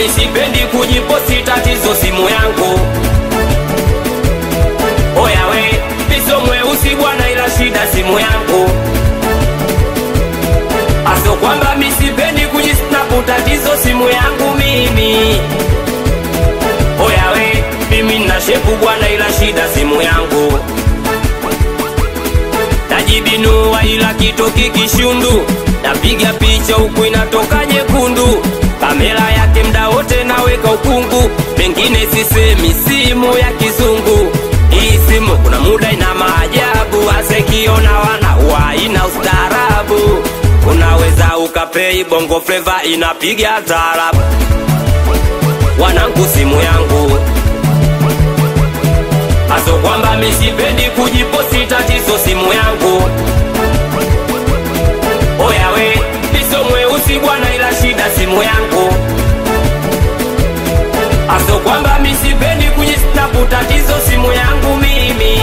sipendi kujiposti tatizo simu yangu oya we piso mweusi bwana ila shida simu yangu aso kwamba mi sipendi kujisnapu tatizo simu yangu mimi oya we mimi nna shepu bwana ila shida simu yangu najibinua ila kitoki kishundu napiga picha huku inatoka nyekundu kamera yake mda wote naweka ukungu mengine sisemi simu ya kizungu hii simu kuna muda ina maajabu asekiona wana waina ustaarabu unaweza ukapei bongo fleva inapiga taarabu wanangu simu yangu aso kwamba misipendi kujiposti tatizo simu yangu oya we piso mweusi bwana ila shida simu yangu aso kwamba misipendi kujisnapu tatizo simu yangu mimi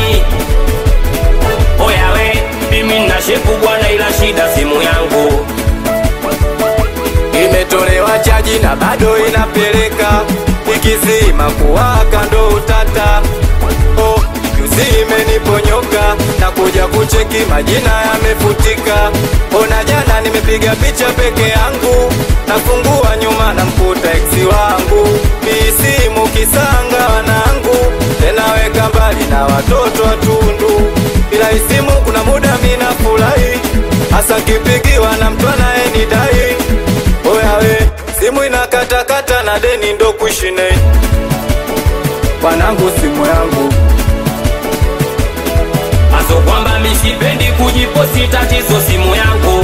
oya we mimi nna shepu bwana ila shida simu yangu imetolewa chaji na bado inapeleka ikizima kuwaka ndo utata oh, juzi imeniponyoka na kuja kucheki majina yamefutika ona jana nimepiga picha peke yangu nafungua nyuma na mkuta eksi wangu hii simu kisanga wanangu tena weka mbali na watoto watundu bila isimu kuna muda mina furahi hasa kipigiwa na mtu anayenidai oya we simu inakatakata na deni ndo kushine wanangu simu yangu aso kwamba misipendi kujiposti tatizo simu yangu